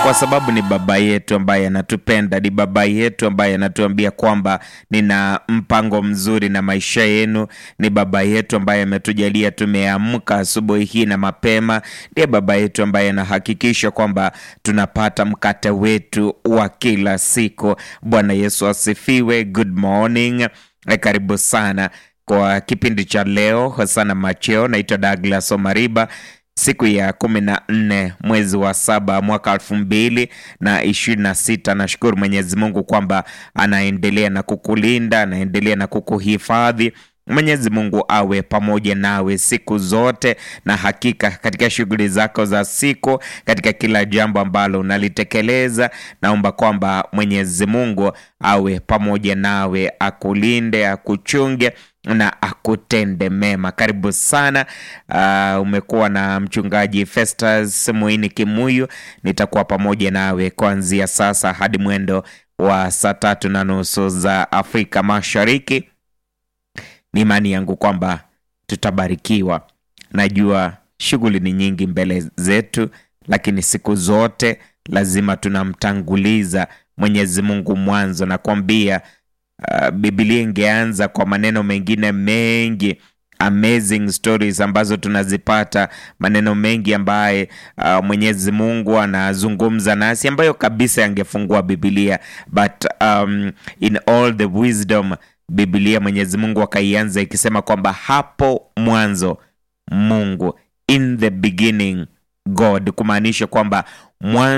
kwa sababu ni baba yetu ambaye anatupenda, ni baba yetu ambaye anatuambia kwamba nina mpango mzuri na maisha yenu. Ni baba yetu ambaye ametujalia tumeamka asubuhi hii na mapema. Ndiye baba yetu ambaye anahakikisha kwamba tunapata mkate wetu wa kila siku. Bwana Yesu asifiwe. Good morning, Eh, karibu sana kwa kipindi cha leo sana macheo. Naitwa Douglas Omariba siku ya kumi na nne mwezi wa saba mwaka elfu mbili na ishirini na sita. Nashukuru Mwenyezi Mungu kwamba anaendelea na kukulinda, anaendelea na kukuhifadhi. Mwenyezi Mungu awe pamoja nawe siku zote, na hakika katika shughuli zako za siku, katika kila jambo ambalo unalitekeleza, naomba kwamba Mwenyezi Mungu awe pamoja nawe, akulinde, akuchunge na akutende mema. Karibu sana. Uh, umekuwa na mchungaji Festus Muini Kimuyu. Nitakuwa pamoja nawe kuanzia sasa hadi mwendo wa saa tatu na nusu za Afrika Mashariki. Ni imani yangu kwamba tutabarikiwa. Najua shughuli ni nyingi mbele zetu, lakini siku zote lazima tunamtanguliza Mwenyezi Mungu mwanzo. Nakwambia uh, Biblia ingeanza kwa maneno mengine mengi amazing stories ambazo tunazipata, maneno mengi ambaye uh, Mwenyezi Mungu anazungumza nasi ambayo kabisa yangefungua Biblia, but um, in all the wisdom Biblia Mwenyezi Mungu akaianza ikisema kwamba hapo mwanzo Mungu, in the beginning God, kumaanisha kwamba mwanzo